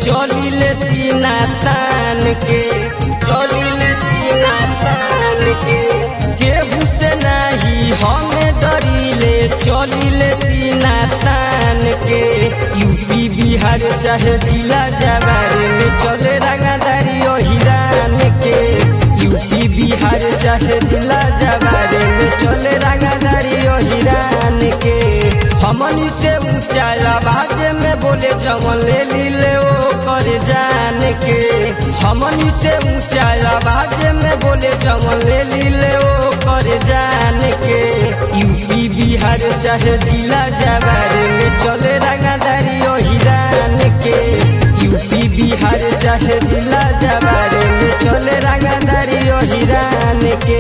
चलिले सीना तान के चलिले सीना तान के केहू से नाही हमें डरिले चलिले सीना तान के यूपी बिहार चाहे जिला जवार में चले रंगादारी ओ हिरान के यूपी बिहार चाहे जिला जवार में चले रंगादारी ओ हिरान के हमनी से ऊंचा आवाज में बोले जवन ले लीले ओ कर जान के हमनी से ऊंचा आवाज में बोले जवन ले लीले ओ कर जान के यूपी बिहार चाहे जिला जवार में चले रंगादारी ओ हिरान के यूपी बिहार चाहे जिला जवार में चले रंगादारी ओ हिरान के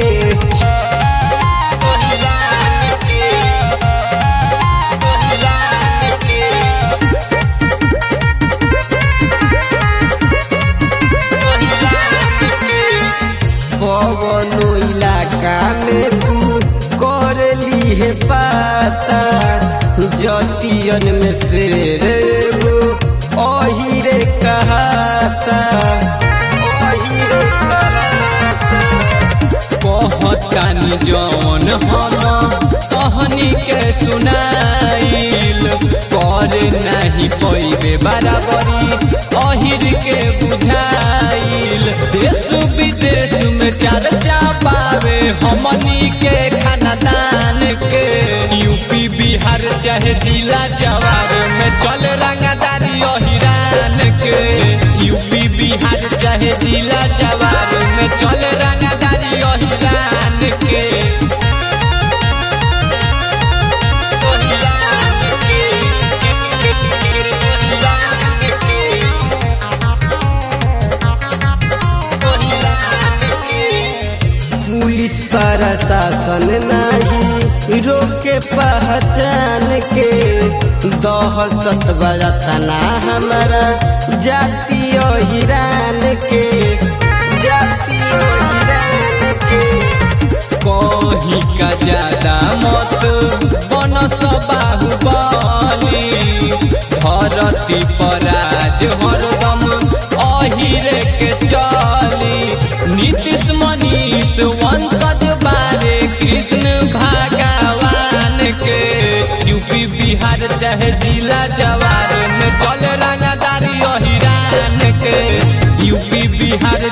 कवनो इलाका में तू कर ली है पाता जतियन में शेर एगो अहिरे कहाता अहिरे कहाता कहतानी जौन हम कहनी के सुनाइल कर नहीं पैबे बराबरी अहिर के बुझाइल देश विदेश में चर्चा पावे हमनी के खानदान के यूपी बिहार चाहे जिला जवार में चल रंगदारी अहिरान के यूपी बिहार चाहे जिला जवार में चल रंगदारी अहिरान के अहिरान के, अहिरान के, अहिरान के। पुलिस प्रशासन नहीं रोके पहचान के दहशत बरतना हमारा जातीय हिरान के जातीय हिरान के कहीं का ज्यादा मत बन बाहुबली धरती पर आज हरदम अहिरे के चली नीतीश मनीष वंशज बारे कृष्ण भगवान के यूपी बिहार चाहे जिला जवार में चल रंगदारी अहिरान के यूपी बिहार